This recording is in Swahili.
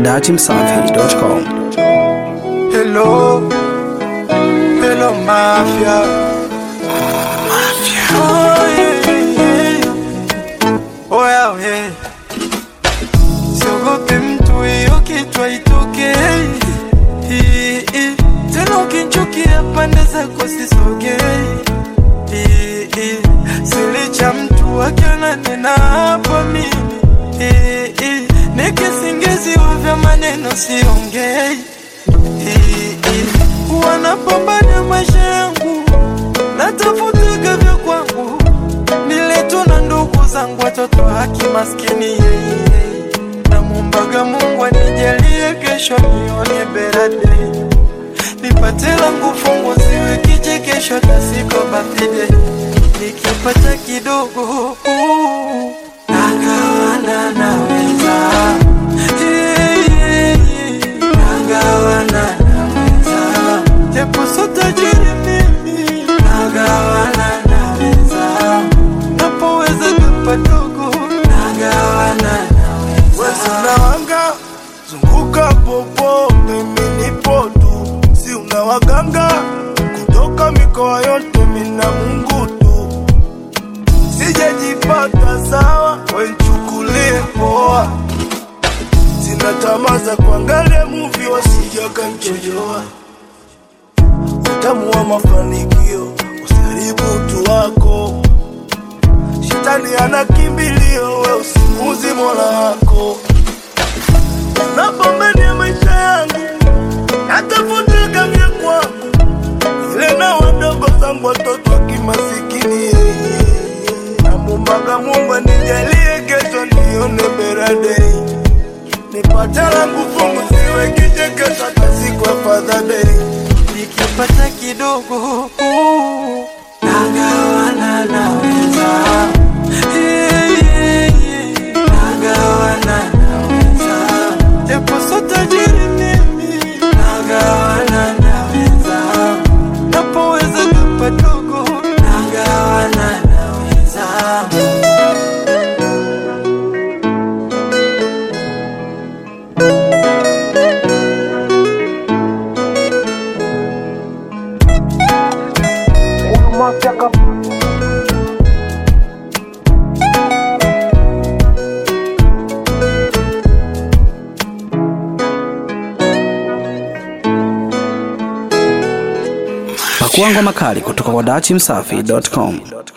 datimsafi.com. Hello, hello mafia. Mafia. Oh yeah, yeah. Oh yeah, yeah. Siogope mtu hiyo kichwa itoke. Hii, hii. Tena ukinchukia pande zako sisogei. Hii, hii. Silicha mtu akiona nena hapa mimi. Hii, hii. Nikisingiziwa vya maneno siongei wanapambana maisha yangu, natafutaga vya kwangu, niletu na ndugu zangu, watoto haki maskini. Namwombaga Mungu anijalie kesho nione berade, nipate langu fungu, siwe kichekesho, tasiko birthday, nikipata kidogo uh, nagawana naweza yeah, yeah, yeah. nagawana naweza japo so tajiri mimi nagawana naweza napoweza kapadogo nagawana naweza unawanga zunguka popo mimi nipo tu si unawaganga kutoka mikoa yote mina mungu tu sijajipata sawa wenchukulie poa sina tamaa za kuangalia muvi wasija kanchojoa utamu wa mafanikio usiharibu utu wako shetani ana kimbilio we usimuzi mola wako napambania maisha yangu natafutaka vya kwangu ile na wadogo zangu watoto wa kimasikini namumbaga mungu anijalie kesho nione beradei nipate langu fungu siwe kichekesho tasiku afadhadei nikipata kidogo uh, nagawana naweza Yeah, yeah, yeah. nagawana naweza japo so tajiri mimi nagawana naweza napoweza kapadogo nagawana naweza Pakua ngoma kali kutoka kwa datimsafi.com.